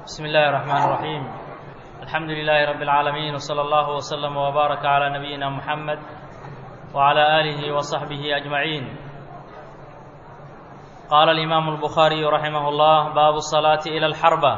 بسم الله الرحمن الرحيم الحمد لله رب العالمين وصلى الله وسلم وبارك على نبينا محمد وعلى آله وصحبه أجمعين قال الإمام البخاري رحمه الله باب الصلاة إلى الحربة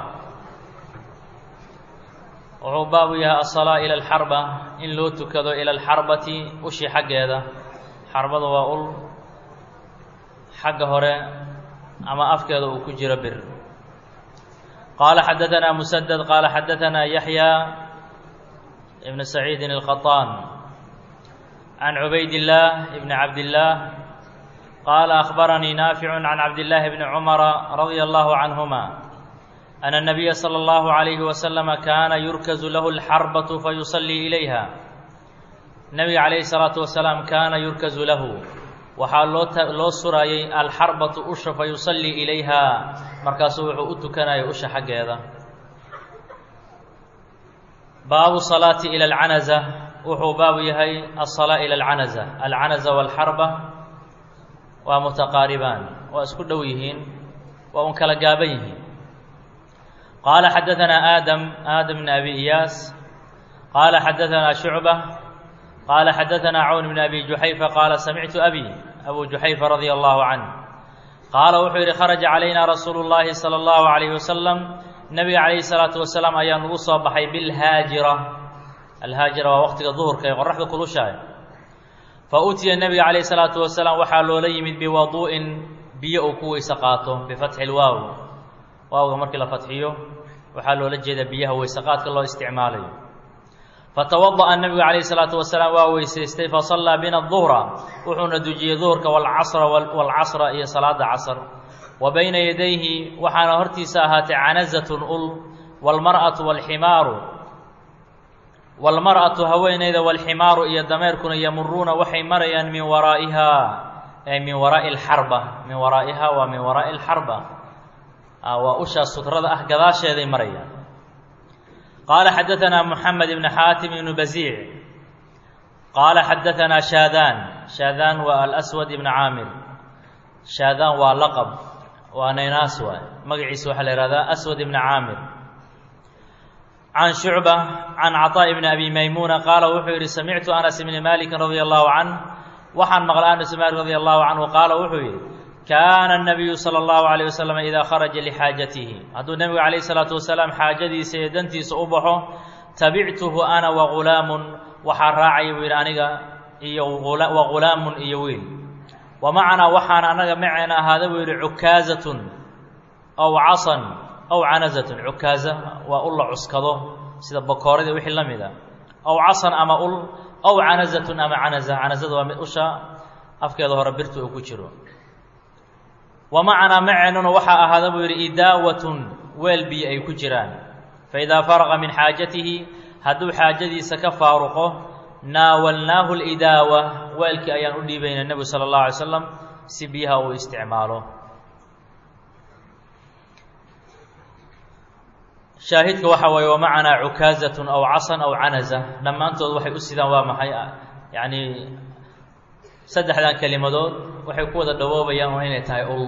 wuxuu baabu yahay asalaa ila alxarba in loo tukado ila alxarbati ushii xaggeeda xarbada waa ul xagga hore ama afkeeda uu ku jiro bir qaala xadaanaa musadad qaala xadaanaa yaxya ibn saciidin alkhaطaan can cubayd illaah ibni cabdillaah qaala akhbaranii naaficu can cabdillaahi bni cumara radia allahu canhuma أن النبي صلى الله عليه وسلم كان يركز له الحربة فيصلي إليها النبي عليه الصلاة والسلام كان يركز له waxaa loo loo surayay alxarbatu usha fa yusallii ilayha markaasuu wuxuu u tukanayo usha xaggeeda baabu salaati ila alcanaza wuxuu baabu yahay asalaa ila alcanaza alcanaza walxarba waa mutaqaaribaan waa isku dhow yihiin waa un kala gaaban yihiin qaala xadaanaa aadam aadam bn abi iyaas qaala xadaanaa shucba qaala xadaanaa cawn bn abi juxayfa qaala samictu abi abu juxayfa radia allahu canh qaala wuxuu yidhi kharaja calayna rasuulu llaahi sala allahu alayh wasalam nebiga calayhi salaatu wasalaam ayaa nagu soo baxay bilhaajira alhaajira waa waqtiga duhurka ee qoraxda kulushahay fa utiya nebiga calayhi salaatu wasalaam waxaa loola yimid biwaduu'in biyo uu ku weyse qaato bifatxi lwaaw waawga markii la fatxiyo waxaa loola jeedaa biyaha weyseqaadka loo isticmaalayo fatawada'a nebigu calayhi salaatu wasalaam waa weysaystay fasallaa bina duhra wuxuuna dujiyey duhurka walcasra walcasra iyo salaada casr wa bayna yadayhi waxaana hortiisa ahaatay canazatun ul walmar'atu walximaaru walmar'atu haweeneyda walximaaru iyo dameerkuna yamuruuna waxay marayaan min waraa'iha ay min waraa'i alxarba min waraa'iha waa min waraa'i alxarba waa ushaas sutrada ah gadaasheeday marayaan qaala xadaanaa moxamed ibn xaatim ibnu basiic qaala xadaanaa shaadaan shaadaan waa alaswad ibn caamir shaadaan waa laqab waa naynaas waay magaciisa waxaa la ihahdaa aswad ibn caamir can shucba can caطaa ibni abi maymuuna qaala wuxuu yidhi samictu anas ibni malikin radia allahu canh waxaan maqlay anas ibn malik radia allahu canhu qaala wuxuu yidhi kaana الnabiyu salى اllahu عalيه waslm idaa kharaja lixaajatihi hadduu nebigu calayh الsalaatu wasalaam xaajadiisa iyo dantiisa u baxo tabictuhu ana wagulaamun waxaa raacaya buu yidhi aniga iyo wagulaamun iyo wiil wa macanaa waxaana anaga maceena ahaada buu yidhi cukaazatun aw casan aw canazatun cukaaza waa ul la cuskado sida bakoorada wixii la mida aw casan ama ul aw canazatun ama canaza canazada waa mid usha afkeeda hore birta uu ku jiro wa macanaa maceennuna waxaa ahaada buu yidhi idaawatun weel biyo ay ku jiraan fa idaa faraqa min xaajatihi hadduu xaajadiisa ka faaruqo naawalnaahu lidaawa weelkii ayaan u dhiibayna nebigu sala allahu alay slam si biyaha uu isticmaalo shaahidka waxa waaye wa macanaa cukaazatun aw casan aw canaza dhammaantood waxay u sidaan waa maxay yacni saddexdan kelimadood waxay ku wada dhawoobayaan waa inay tahay ul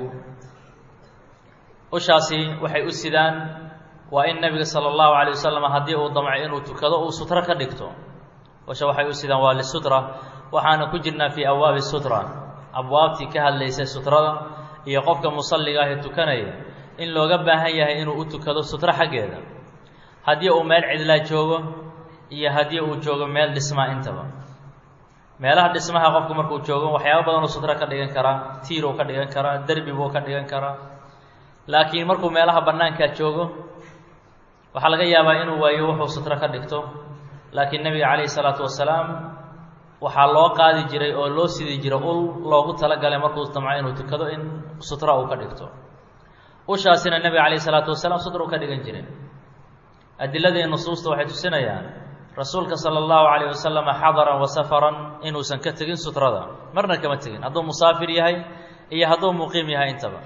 ushaasi waxay u sidaan waa in nebiga sala allahu calay wasalam haddii uu damco inuu tukado uu sutro ka dhigto usha waxay u sidaan waa lisutra waxaana ku jirnaa fii abwaabi sutra abwaabtii ka hadlaysay sutrada iyo qofka musalliga ah ee tukanaya in looga baahan yahay inuu u tukado sutro xaggeeda haddii uu meel cidlaa joogo iyo haddii uu joogo meel dhismaa intaba meelaha dhismaha qofku markuu joogo waxyaaba badanuu sutro ka dhigan karaa tiiruu ka dhigan karaa derbi buu ka dhigan karaa laakiin markuu meelaha bannaankaa joogo waxaa laga yaabaa inuu waayo wuxuu sutro ka dhigto laakiin nebiga calayhi salaatu wasalaam waxaa loo qaadi jiray oo loo sidi jiray ul loogu talagalay markuu damco inuu tukado in sutra uu ka dhigto ushaasina nebiga calayhi salaatu wasalaam sutra uu ka dhigan jiray adiladii nusuusta waxay tusinayaan rasuulka sala allahu calayh wasalama xadaran wa safaran inuusan ka tegin sutrada marna kama tegin hadduu musaafir yahay iyo hadduu muqiim yahay intaba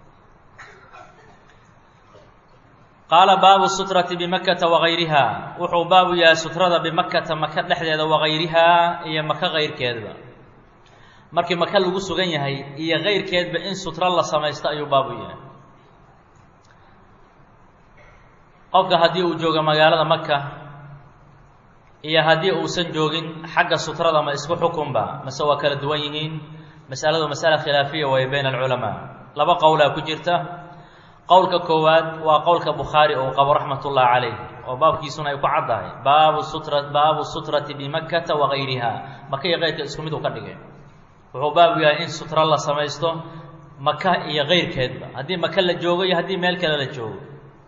qaala baabu sutrati bimakata wagayriha wuxuu baabu yahay sutrada bimakata maka dhexdeeda wagayrihaa iyo maka kayrkeedba markii maka lagu sugan yahay iyo kayrkeedba in sutro la samaysto ayuu baabu yahay qofka haddii uu joogo magaalada maka iyo haddii uusan joogin xagga sutrada ma isku xukunba mase waa kala duwan yihiin masaladu masala khilaafiya waaye bayna alculamaa laba qowlaa ku jirta qowlka koowaad waa qowlka bukhaari uu qabo raxmat ullahi calayh oo baabkiisuna ay ku caddahay baabu sutra baabu sutrati bimakkata wagayriha maka iyo keyrka isku mid uu ka dhigay wuxuu baabu yahay in sutra la samaysto maka iyo keyrkeedba haddii maka la joogo iyo haddii meel kale la joogo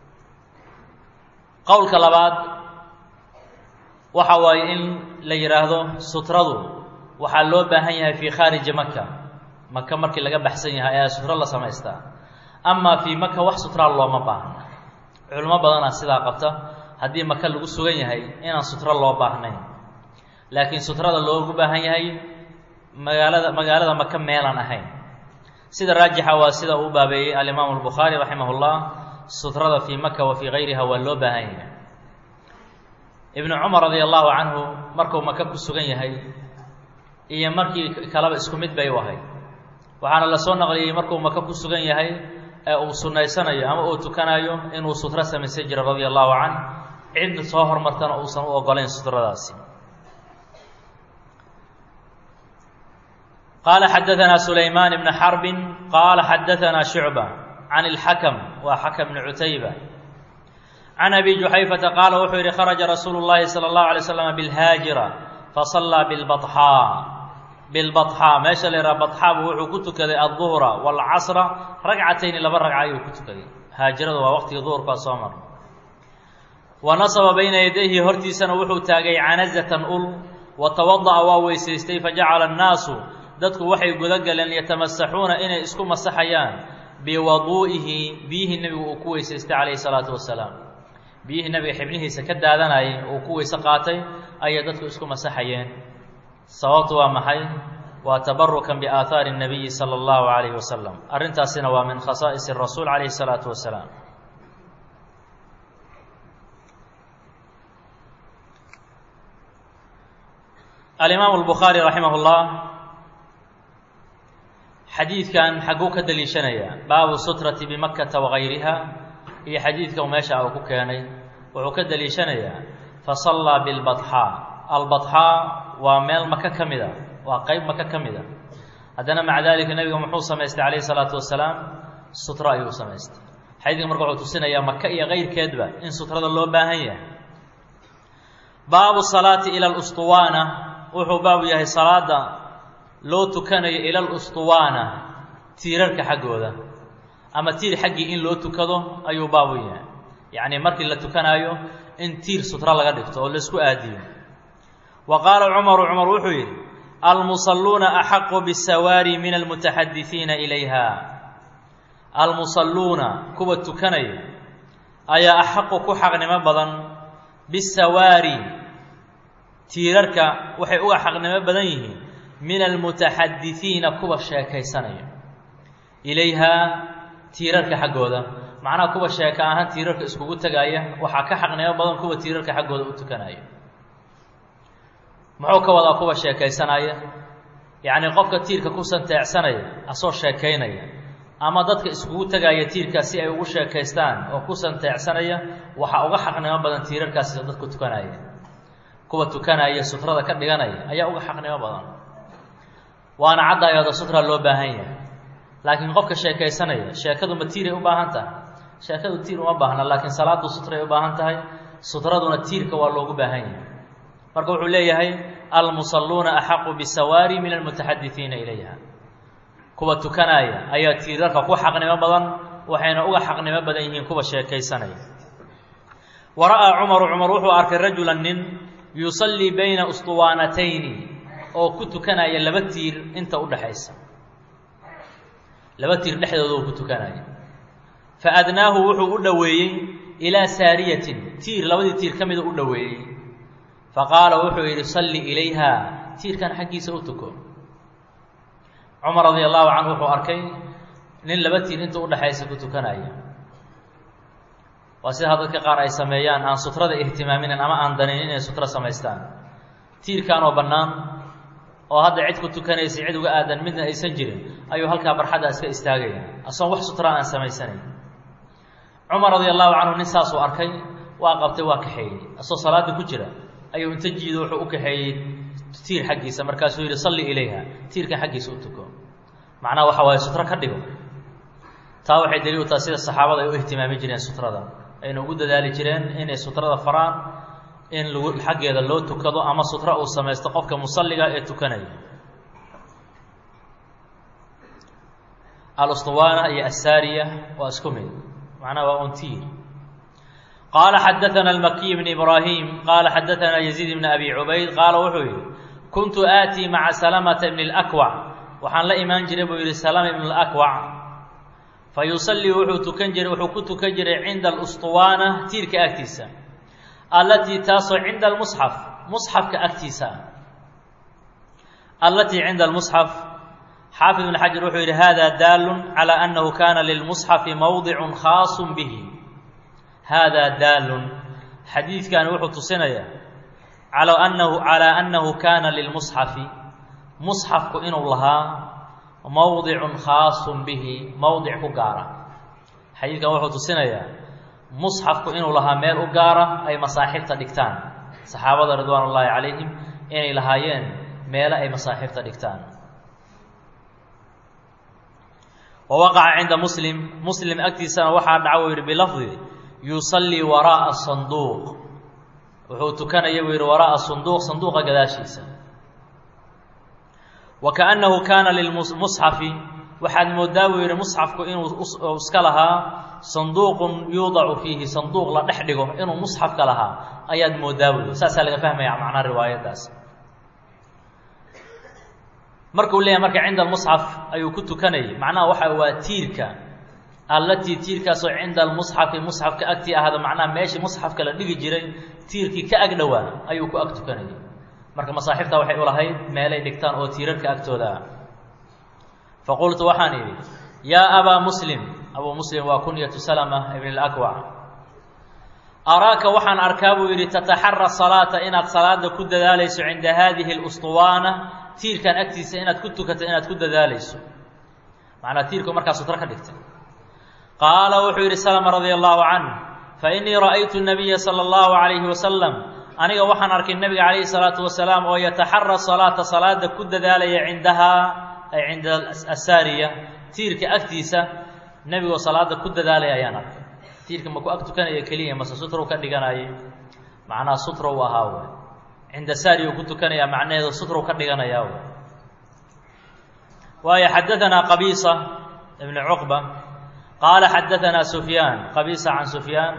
qowlka labaad waxa waaye in la yidhaahdo sutradu waxaa loo baahan yahay fii khaariji maka maka markii laga baxsan yahay ayaa sutro la samaystaa amaa fii maka wax sutraa looma baahna culimo badanaa sidaa qabta haddii maka lagu sugan yahay inaan sutro loo baahnayn laakiin sutrada loogu baahan yahay magaalada magaalada maka meelaan ahayn sida raajixa waa sida uu baabeeyey alimaamu albukhaari raximah llah sutrada fii maka wa fii gayriha waa loo baahan yahay ibnu cumar radia allahu canhu markuu maka ku sugan yahay iyo markii kaleba isku mid bay u ahayd waxaana la soo naqliyey markuu maka ku sugan yahay ee uu sunaysanayo ama uu tukanayo inuu sutro samaysan jiro radia allahu canh cid soo hormartana uusan u ogolayn sutradaasi qaala xadaanaa sulaymaan ibna xarbin qaala xadaanaa shucba can ilxakam waa xakam bni cutayba can abi juxayfata qaala wuxuu yidhi kharaja rasuulu llahi sala allahu alay slam bilhaajira fasallaa bilbaxaa bilbaxaa meesha la yidhaha badxaa buu wuxuu ku tukaday adduhra waalcasra ragcatayni laba ragca ayuu ku tukaday haajirada waa waqtigii duhurkaa soo mar wa nasaba bayna yadayhi hortiisana wuxuu taagay canazatan ul wa tawada'a waa weysaystay fajacala annaasu dadku waxay guda galeen yatamasaxuuna inay isku masaxayaan biwaduu'ihi biyihii nebigu uu ku weysaystay calayhi salaatu wasalaam biyihii nebiga xibnihiisa ka daadanayay uu ku weyse qaatay ayay dadku isku masaxayeen sababtu waa maxay waa tabarukan biaahaari الnabiyi salى اllahu alayhi wasalam arrintaasina waa min khasaa'is الrasuul calayhi الsalaatu wasalaam alimaamu اlbukhaari raximah اllah xadiidkan xagguu ka daliishanaya baabu sutrati bimakata wagayriha iyo xadiidka meesha uu ku keenay wuxuu ka daliishanayaa fasallaa bilbaxaa albaxaa waa meel maka ka mid a waa qeyb maka ka mid a haddana maca dalika nebiga muxuu samaystay calayhi salaatu wasalaam sutro ayuu samaystay xadiidka marka wuxuu tusinayaa maka iyo keyrkeedba in sutrada loo baahan yahay baabu salaati ila lustuwaana wuxuu baabu yahay salaada loo tukanayo ila lustuwaana tiirarka xaggooda ama tiir xaggii in loo tukado ayuu baabu yahay yacni markii la tukanaayo in tiir sutro laga dhigto oo laisku aadiyo wa qaala cumaru cumar wuxuu yidhi almusalluuna axaqu bisawaari min almutaxadisiina ilayha almusalluuna kuwa tukanaya ayaa axaqu ku xaqnimo badan bisawaari tiirarka waxay uga xaqnimo badan yihiin min almutaxadisiina kuwa sheekaysanaya ilayhaa tiirarka xaggooda macnaha kuwa sheeka ahaan tiirarka iskugu tegaya waxaa ka xaqnimo badan kuwa tiirarka xaggooda u tukanaya muxuu ka wadaa kuwa sheekaysanaya yacni qofka tiirka ku santeecsanaya asoo sheekaynaya ama dadka iskugu tegaya tiirkaas si ay ugu sheekaystaan oo ku santeecsanaya waxaa uga xaqnimo badan tiirarkaasi dadku tukanaya kuwa tukanaya sutrada ka dhiganaya ayaa uga xaqnimo badan waana caddayooda sutra loo baahan yahay laakiin qofka sheekaysanaya sheekadu ma tiiray u baahan tahay sheekadu tiir uma baahna laakiin salaadu sutray u baahan tahay sutraduna tiirka waa loogu baahan yahay marka wuxuu leeyahay almusalluuna axaqu bisawaari min almutaxadisiina ilayha kuwa tukanaya ayaa tiirarka ku xaqnimo badan waxayna uga xaqnimo badan yihiin kuwa sheekaysanaya wa ra'aa cumaru cumar wuxuu arkay rajulan nin yusallii bayna ustuwaanatayni oo ku tukanaya laba tiir inta udhaxaysa laba tiir dhexdooda uu ku tukanaya fa adnaahu wuxuu u dhoweeyey ilaa saariyatin tiir labadii tiir ka mida u dhoweeyey fa qaala wuxuu yidhi salli ilayha tiirkan xaggiisa u tuko cumar radia allahu canhu wuxuu arkay nin laba tiir inta udhaxaysa ku tukanaya waa sidaa dadka qaar ay sameeyaan aan sutrada ihtimaaminin ama aan danin inay sutro samaystaan tiirkan oo bannaan oo hadda cid ku tukanaysa cid uga aadan midna aysan jirin ayuu halkaa barxadda iska istaagaya asoon wax sutra aan samaysanayn cumar radia allahu canhu nin saasuu arkay waa qabtay waa kaxeeyey asoo salaada ku jira ayuu inta jiido wuxuu u kaxeeyey tiir xaggiisa markaasuu yidhi salli ilayha tiirkan xaggiisa u tuko macnaha waxa waaye sutro ka dhigo taa waxay daliil u tahay sida saxaabada ay u ihtimaami jireen sutrada ayna ugu dadaali jireen inay sutrada faraan in lagu xaggeeda loo tukado ama sutro uu samaysto qofka musalliga ee tukanaya alustuwaana iyo assaariya waa isku mid macnaha waa un tiir qaala xadaana almakiy bn ibraahim qaala xadaana yaziid bn abi cubayd qaala wuxuu yihi kuntu aatii maca salamata bni اlakwac waxaan la imaan jiray buu yihi salama ibn اlakwac fa yusallii wuxuu tukan jiray wuxuu ku tukan jiray cinda alustuwaana tiirka agtiisa allatii taasoo cinda almusxaf musxafka agtiisa ah allatii cinda almusxaf xaafid ibn xajar wuxuu yidhi hada daalun calى annahu kana lilmusxafi mowdicun khaasu bihi hada daalun xadiidkani wuxuu tusinayaa al anahu calaa annahu kana lilmusxafi musxafku inuu lahaa mowdicun khaasun bihi mowdic ku gaara xadiidkan wuxuu tusinayaa musxafku inuu lahaa meel u gaara ay masaaxibta dhigtaan saxaabada ridwaan ullaahi calayhim inay lahaayeen meelo ay masaaxibta dhigtaan wa waqaca cinda muslim muslim agtiisana waxaa dhaca uu yidhi bilafdi yusallii waraa'a sanduuq wuxuu tukanaya buu yidhi waraa'a sanduuq sanduuqa gadaashiisa wa kaannahu kaana lilmusxafi waxaad moodaa buu yidhi musxafku inuu iska lahaa sanduuqun yuudacu fiihi sanduuq la dhex dhigo inuu musxafka lahaa ayaad moodaa buu yidhi saasaa laga fahmaya macnaa riwaayaddaas markuu leeyahay marka cinda almusxaf ayuu ku tukanayay macnaha waxa waa tiirka allatii tiirkaasoo cinda almusxafi musxafka agtii ahaada macnaha meeshii musxafka la dhigi jiray tiirkii ka ag dhowaa ayuu ku ag tukanayay marka masaaxifta waxay u lahayd meelay dhigtaan oo tiirarka agtooda ah fa qultu waxaan idhi yaa abaa muslim abuu muslim waa kunyatu salama ibn اlakwac araaka waxaan arkaa buu yidhi tataxara salaata inaad salaada ku dadaalayso cinda haadihi اlustuwaana tiirkan agtiisa inaad ku tukato inaad ku dadaalayso macnaa tiirku markaa sutro ka dhigtay qaala wuxuu yidhi salama radia allahu canh fainii ra'aytu nabiya sala allahu calayhi wasalam aniga waxaan arkay nebiga calayhi salaatu wasalaam oo yataxara salaata salaada ku dadaalaya cindahaa ay cinda asaariya tiirka agtiisa nebigoo salaada ku dadaalaya ayaan arkay tiirka ma ku ag tukanaya keliya mase sutrow ka dhiganayay macnaha sutrow ahaa w cinda saari uu ku tukanayaa macnaheedu sutrow ka dhiganayaa w waayo xadaanaa qabiisa ibn cuqba qaala xadaanaa sufyaan qabiisa can sufyaan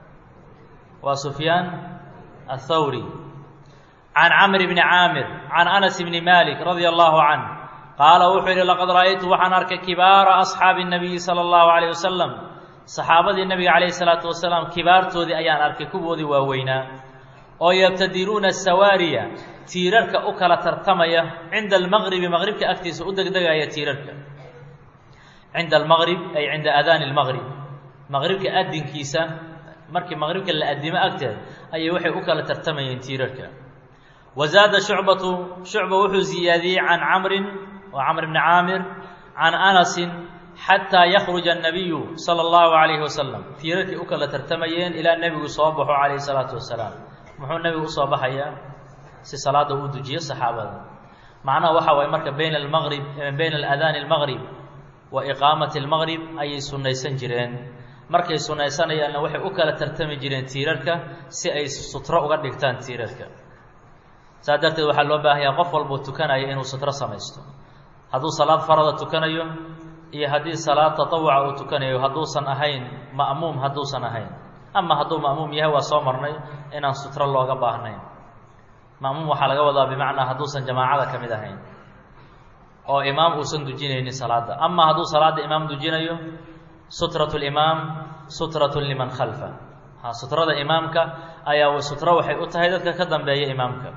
waa sufyaan aلthawri can camr bni caamir can anas bni malik radia allahu canh qaala wuxuu yidhi laqad ra'aytu waxaan arkay kibaara asxaabi الnabiyi salى اllahu alayh wasalam saxaabadii nebiga calayhi salaatu wasalaam kibaartoodii ayaan arkay kuwoodii waaweynaa oo yabtadiruuna sawaariya tiirarka u kala tartamaya cinda almaqribi maqribka agtiisa u degdegaya tiirarka cinda almaqrib ay cinda aadaani lmaqrib maqribka adinkiisa markii maqribka la adimo agteed ayay waxay u kala tartamayeen tiirarka wa zaada shucbatu shucba wuxuu ziyaadiyey can camrin waa camr bni caamir can anasin xataa yakruja annabiyu sala allahu calayhi wasalam tiirarkii u kala tartamayeen ilaa nebigu soo baxo calayhi salaatu wasalaam muxuu nebigu usoo baxayaa si salaada uu dujiyo saxaabada macnaha waxa waaye marka bayna almaqrib bayna alaadaani almaqrib wa iqaamati almaqrib ayay sunnaysan jireen markay sunnaysanayaanna waxay u kala tartami jireen tiirarka si ay sutro uga dhigtaan tiirarka saas darteed waxaa loo baahanyaa qof walbuu tukanaya inuu sutro samaysto hadduu salaad farada tukanayo iyo haddii salaad tatawuca uu tukanayo hadduusan ahayn ma'muum hadduusan ahayn ama hadduu ma'muum yahay waa soo marnay inaan sutro looga baahnayn ma'muum waxaa laga wadaa bimacnaa hadduusan jamaacada ka mid ahayn oo imaam uusan dujinaynin salaadda ama hadduu salaadda imaam dujinayo sutrat limaam sutratun liman khalfa ha sutrada imaamka ayaa sutro waxay u tahay dadka ka dambeeya imaamka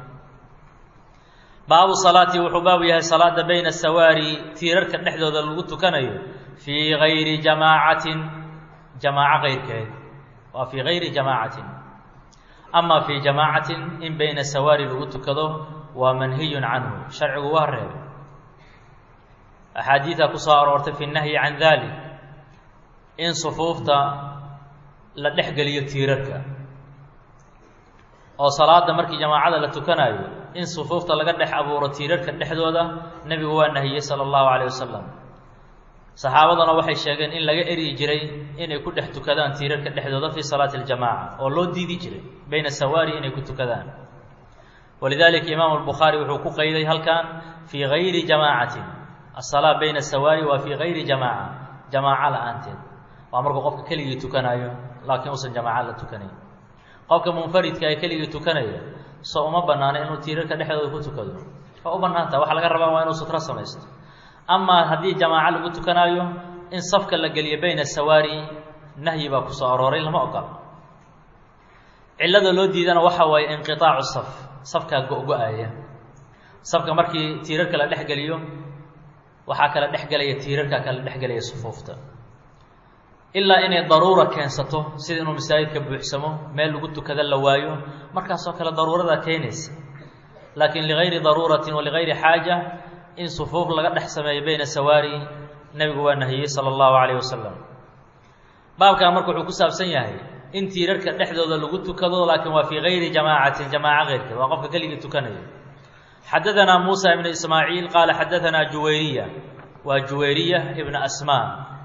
baabu salaati wuxuu baabu yahay salaada bayna sawaari tiirarka dhexdooda lagu tukanayo fii gayri jamaacatin jamaaco keyrkeed waa fii gayri jamaacatin ama fii jamaacatin in bayna sawaari lagu tukado waa manhiyun canhu sharcigu waa reebay axaadiida ku soo aroortay fi nahyi can dalik in sufuufta la dhex geliyo tiirarka oo salaada markii jamaacada la tukanayo in sufuufta laga dhex abuuro tiirarka dhexdooda nebigu waa nahiyey sala allahu calayh wasalam saxaabaduna waxay sheegeen in laga eryi jiray inay ku dhex tukadaan tiirarka dhexdooda fii salaati aljamaaca oo loo diidi jiray bayna sawaari inay ku tukadaan walidalika imaamu albukhaari wuxuu ku qayday halkan fii gayri jamaacatin asalaa bayna sawaari waa fii gayri jamaaca jamaaco la-aanteed waa markuu qofka keligii tukanayo laakiin uusan jamaaca la tukanayn qofka munfaridka ee keligii tukanaya so uma banaana inuu tiirarka dhexdooda ku tukado waa u banaanta waxa laga rabaa waa inuu sutro samaysto amaa haddii jamaaco lagu tukanaayo in safka la geliyo bayna sawaari nahyi baa ku soo arooray lama ogola cillada loo diidana waxa waaye inqiaacu saf safkaa go-go-aya safka markii tiirarka la dhex geliyo waxaa kala dhex gelaya tiirarkaa kala dhex gelaya sufuufta ilaa inay daruura keensato sida inuu masaajidka buuxsamo meel lagu tukada la waayo markaasoo kale daruuradaa keenaysa laakiin ligayri daruuratin wa ligayri xaaja in sufuuf laga dhex sameeyo bayna sawaari nebigu waa nahiyey sala allahu calayh wasalam baabkan marka wuxuu ku saabsan yahay in tiirarka dhexdooda lagu tukado laakiin waa fii gayri jamaacatin jamaaco keyrkeed waa qofka keligii tukanayo xadadanaa muusa ibnu ismaaciil qaala xadadanaa juwayriya waa juwayriya ibna asmaa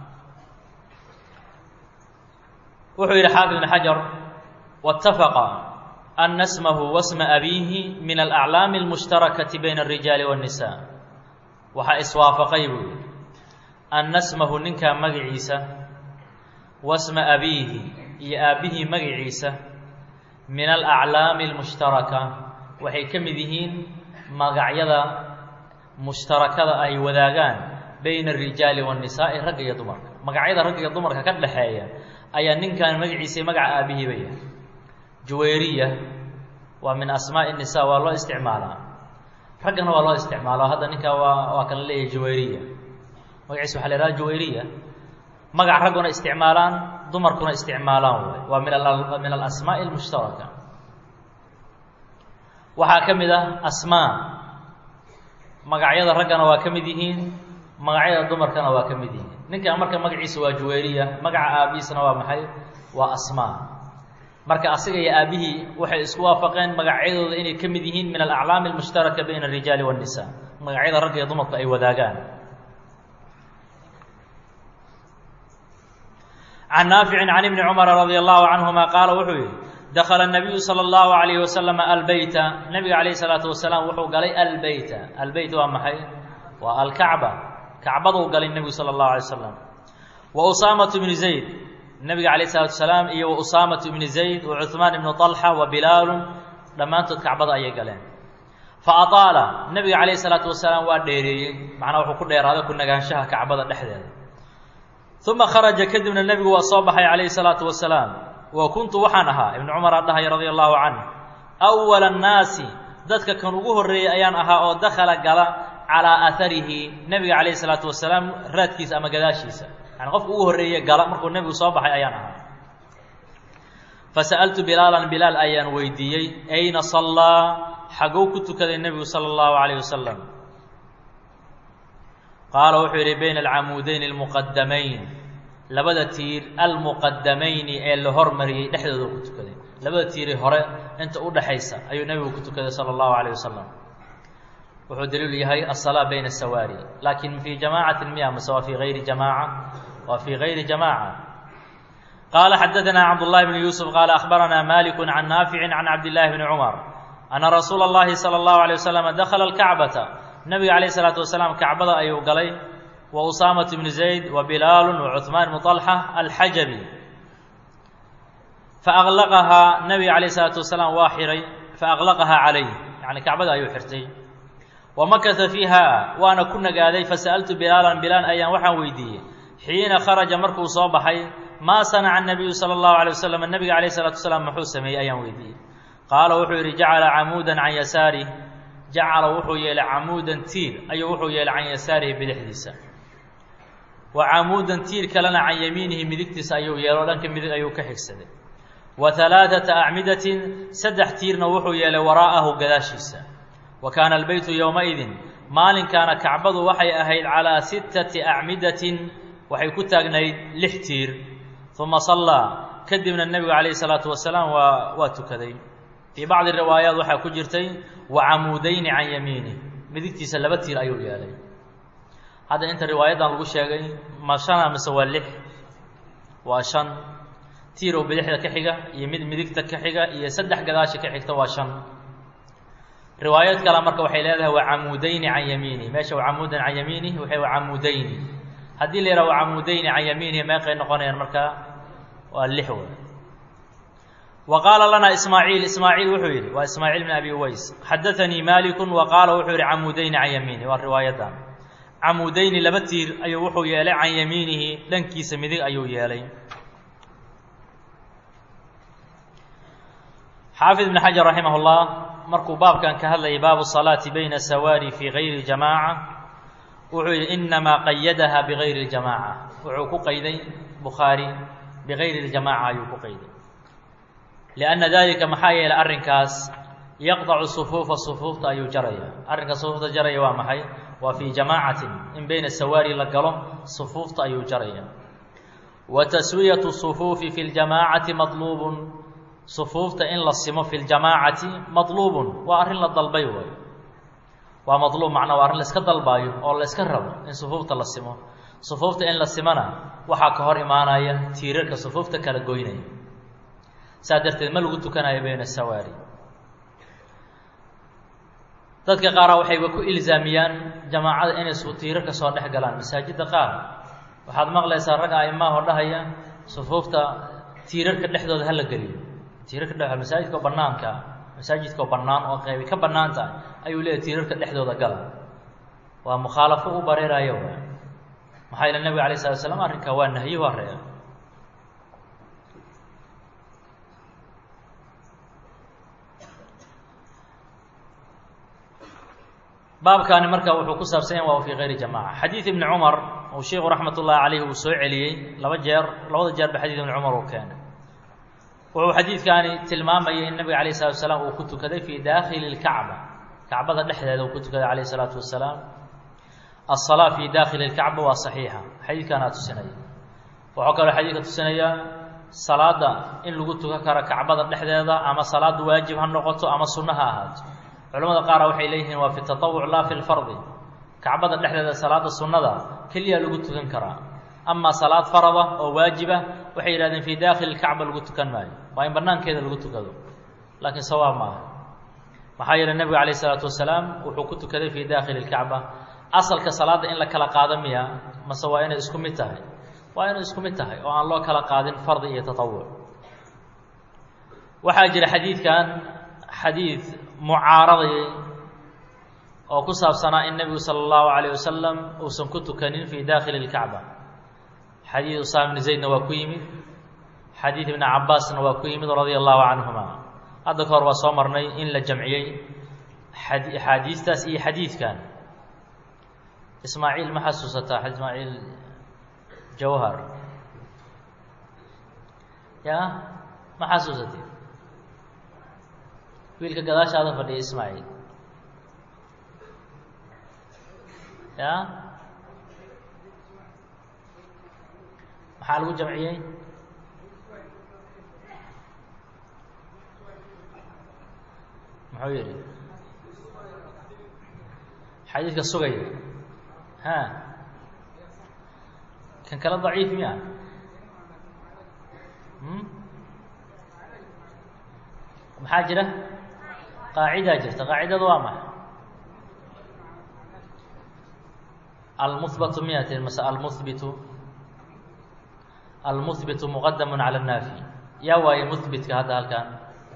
wuxuu yidhi xaafid ibn xajar waاtafaqa ana smahu wasma abiihi min alaclaami almushtarakati bayna alrijaali waاnnisa waxaa iswaafaqay buu yidhi anna smahu ninkaa magaciisa wasma abiihi iyo aabbihii magaciisa min alaclaami almushtaraka waxay ka mid yihiin magacyada mushtarakada ay wadaagaan bayna alrijaali waannisaa'i ragga iyo dumarka magacyada ragga iyo dumarka ka dhexeeya ayaa ninkan magaciisa magaca aabihiiba yahay juwayriya waa min asmaa'i nisa waa loo isticmaalaa raggana waa loo isticmaalo hadda ninkaa waa waa kala leeyahay juwayriya magaciisa waxa la ihahda juwayriya magac ragguna isticmaalaan dumarkuna isticmaalaan waay waa min a min alasmaa'i almushtaraka waxaa ka mid ah asmaa magacyada raggana waa ka mid yihiin magacyada dumarkana waa ka mid yihiin ninkan marka magaciisa waa juwayriya magaca aabihiisna waa maxay waa asmaa marka asiga iyo aabihii waxay isku waafaqeen magacyadooda inay ka mid yihiin min alaclaami almushtaraka bayna alrijaali waannisa magacyada ragga iyo dumarku ay wadaagaan can naaficin can ibni cumara radia allahu canhuma qaala wuxuu yihi dakala nabiyu sala allahu alayhi wasalam albeyta nabiga calayhi salaatu wasalaam wuxuu galay albeyta albeyt waa maxay waa alkacba kacbaduu galay nebigu sala allahu alay slam wa usaamatu bni zayd nebiga calayh salatu wasalaam iyo wa usaamatu ibni zayd wa cuhmaan ibnu طalxa wa bilaalun dhammaantood kacbada ayay galeen fa ataala nebiga calayhi salaatu wasalaam waa dheereeyey macnaa wuxuu ku dheeraaday ku nagaanshaha kacbada dhexdeeda uma kharaja kadibna nebigu waa soo baxay calayhi salaatu wasalaam wa kuntu waxaan ahaa ibnu cumar aa dhahaya radia allahu canh awala annaasi dadka kan ugu horreeyey ayaan ahaa oo dakhala gala calaa aaharihi nebiga calayhi salaatu wasalaam raadkiisa ama gadaashiisa yani qofka ugu horreeye gala markuu nebigu soo baxay ayaan ahaa fasa'altu bilaalan bilaal ayaan weydiiyey ayna sallaa xagow ku tukaday nebigu sala allahu calayh wasalam qaala wuxuu yidhi bayna alcamuudayni almuqadamayn labada tiir almuqadamayni ee la hormariyey dhexdooda ku tukaday labada tiiri hore inta u dhexaysa ayuu nebigu ku tukaday sala allahu calayh wasalam wuxuu daliilu yahay asalaa bayna sawaari laakin fii jamaacatin miya mase waa fii gayri jamaaca waa fii gayri jamaaca qaala xadadanaa cabdullahi bni yuusuf qaala akhbaranaa maliku can naaficin can cabdillahi bni cumar ana rasuula اllahi salى اllahu alay wasalam dakhala alkacbata nabiga calayh isalaatu wasalaam kacbada ayuu galay wa usaamatu bnu zayd wa bilaalu wa cuhmaan bnu طalxa alxajabi faaqlaqahaa nabiga calayh isalaatu wasalaam waa xiray faaqlaqahaa calayh yani kacbada ayuu xirtay wamakasa fiiha waana ku nagaaday fasa'altu bilaalan bilaal ayaan waxaan weydiiyey xiina kharaja markuu soo baxay maa sanaca nabiyu sala allahu alay wasalam nabiga calayh isalaatu wasalaam muxuu sameeyey ayaan weydiiyey qaala wuxuu yidhi jacala camuudan can yasaarih jacala wuxuu yeelay camuudan tiir ayuu wuxuu yeelay can yasaarihi bidixdiisa wa camuudan tiir kalena can yamiinihi midigtiisa ayuu yeelo dhanka midig ayuu ka xigsaday wa halaaثata acmidatin saddex tiirna wuxuu yeelay waraa'ahu gadaashiisa wa kaana albeytu yowmaidin maalinkaana kacbadu waxay ahayd calaa sittati acmidatin waxay ku taagnayd lix tiir uma sallaa kadibna nebigu calayhi salaatu wasalaam waa waa tukaday fii bacdi riwaayaat waxaa ku jirtay wa camuudayni can yamiinih midigtiisa laba tiir ayuu yeelay hadda inta riwaayaddan lagu sheegay ma shana mise waa lix waa shan tiir oo bidixda ka xiga iyo mid midigta ka xiga iyo saddex gadaasha ka xigta waa shan riwaayad kale marka waxay leedahay waa camuudayni can yamiinih meesha waa camuudan can yamiinih waxay waa camuudayni haddii la yidhaha waa camuudayni can yamiinihi meeqay noqonayaan markaa waa lix wey wa qaala lanaa ismaaciil ismaaciil wuxuu yidhi waa ismaaciil bn abi uways xadaanii maaliku wa qaala wuxuu yidhi camuudayni can yamiinihi waa riwaayaddan camuudayni laba tiir ayuu wuxuu yeelay can yamiinihi dhankiisa midig ayuu yeelay xaafid ibn xajar raximah اllah markuu baabkan ka hadlayay baabu salaati bayna sawaari fii gayri jamaaca wuxuu yidhi inamaa qayadaha bigayri اljamaaca wuxuu ku qayday bukhaari bigayri اljamaaca ayuu ku qayday lianna dalika maxaa yeelay arrinkaas yaqdacu sufuufa sufuufta ayuu jaraya arrinka sufuufta jaraya waa maxay waa fii jamaacatin in bayna sawaari la galo sufuufta ayuu jaraya wa taswiyatu sufuufi fi ljamaacati maطluubun sufuufta in la simo fi ljamaacati maطluubun waa arrin la dalbay way waa maطluub macnaa waa arrin la iska dalbaayo oo la iska rabo in sufuufta la simo sufuufta in la simona waxaa ka hor imaanaya tiirarka sufuufta kala goynaya saa darteed ma lagu tukanayo bayna sawaari dadka qaara waxayba ku ilzaamiyaan jamaacada inay tiirarka soo dhex galaan masaajidda qaar waxaad maqlaysaa rag aimahoo dhahaya sufuufta tiirarka dhexdooda hala geliyo tiirarka dhe masaajidka oo banaanka masaajidka oo bannaan oo qeybi ka bannaan tahay ayuu leeyahy tiirarka dhexdooda gala waa mukhaalafo u bareerayo w maxaa yeele nebiga alay slat slam arrinkaa waa nahyo horeeya baabkaani marka wuxuu ku saabsan yahay waa fii kayri jamaca xadiid ibni cumar uu sheiku raxmat ullahi caleyh uu soo celiyey laba jeer labada jeer ba xadiid ibni cumar uu keenay wuxuu xadiidkaani tilmaamayay in nabiga alayh salatu wasalaam uu ku tukaday fii daakhili lkacba kacbada dhexdeeda uu ku tukaday calayh isalaatu wasalaam aلsalaa fii daakhili اlkacba waa saxiixa xadiidkaanaa tusinaya wuxuu kaloo xadiidka tusinaya salaada in lagu tukan karo kacbada dhexdeeda ama salaada waajib ha noqoto ama sunno ha ahaato culamada qaara waxay leeyihiin waa fi taطawuc laa fi lfardi kacbada dhexdeeda salaada sunnada keliya lagu tukan karaa amaa salaad farada oo waajiba waxay yidhahdeen fii daakhili lkacba lagu tukan maayo waa in banaankeeda lagu tukado laakiin sawaab maaha maxaa yeele nebiga calayh isalaatu wasalaam wuxuu ku tukaday fii daakhili lkacba asalka salaadda in la kala qaado miya mase waa inay isku mid tahay waa inay isku mid tahay oo aan loo kala qaadin fardi iyo taطawuc waxaa jira xadiidkan xadiid mucaaradayay oo ku saabsanaa in nebigu sala allahu calayh wasalam uusan ku tukanin fii daakhili lkacba xadiid usaama bni zaydna waa ku yimid xadiid ibni cabaasna waa ku yimid radia allahu canhuma hadda ka hor waa soo marnay in la jamciyey axaadiistaas iyo xadiidkan ismaaciil ma xasuusataa ismaaciil jawhar ya ma xasuusatay wiilka gadaashaada fadhiya ismaaciil ya maxaa lagu jamciyey muxuu yihi xadiidka sugaya ha kan kale daciif miya maxaa jira qaacidaa jirta qaacidada waa maxay almuhbatu miyatin mase almuhbitu almuhbitu muqadamun cala annaafi yaa waaye muhbitka hadda halkan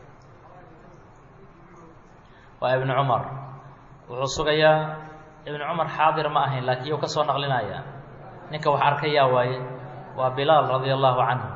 waa ibnu cumar wuxuu sugayaa ibnu cumar xaadir ma ahayn laakiin yuu ka soo naqlinaya ninka wax arkay yaa waaye waa bilaal radia allahu canhu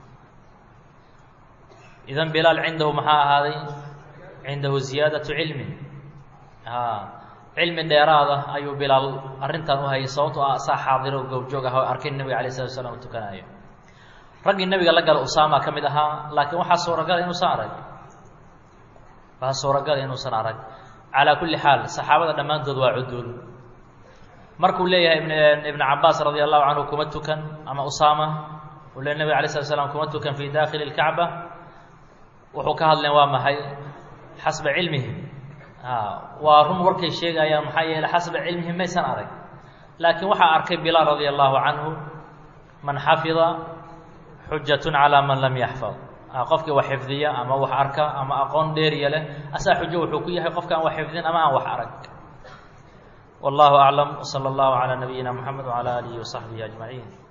idan bilaal cindahu maxaa ahaaday cindahu ziyaadatu cilmin a cilmi dheeraada ayuu bilaal arrintan u hayay sababto ah saa xaadiro gowjoog ah oo arkay nebiga alay slatu slam u tukanaayo raggii nebiga la gala usaama ka mid ahaa laakiin waxaa suuragala inuusan arag waxaa suuragala inuusan arag calaa kulli xaal saxaabada dhammaantood waa cuduul markuu leeyahay ibn cabaas radi allahu canhu kuma tukan ama usaama uu le nebiga alay slat slam kuma tukan fii dakhili اlkacba wuxuu ka hadleen waa maxay xasba cilmihim waa run warkay sheegayaan maxaa yeeley xasba cilmihim maysan arag laakiin waxaa arkay bilaal radia allahu canhu man xafida xujatun calaa man lam yaxfad qofkii wax xifdiya ama wax arka ama aqoon dheeriya leh asaa xujo wuxuu ku yahay qofka aan wax xifdin ama aan wax arag wallahu aclam wsala allahu calaa nabiyina moxamed wcala aalihi wasaxbihi ajmaciin